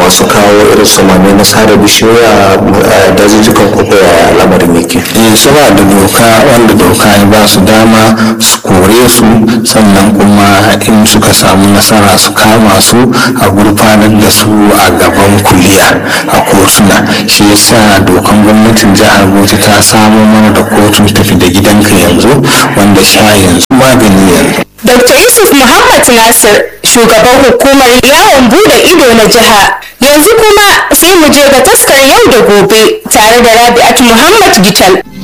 masu kawo irin samame na sare bishiyoyi a dazuzzukan ko ya lamarin yake eh suna da doka wanda doka ya ba su dama su kore su sannan kuma in suka samu nasara su kama su a gurfanar da su a gaban kuliya a kotuna shi yasa dokan gwamnatin jihar bauchi ta samo mana da kotun tafi da gidanka yanzu wanda sha yanzu magani yanzu Dr. Yusuf Muhammad Nasir, shugaban hukumar yawon bude ido na jiha. Yanzu kuma sai mu je ga taskar yau da gobe tare da Rabi'atu Muhammad Gital.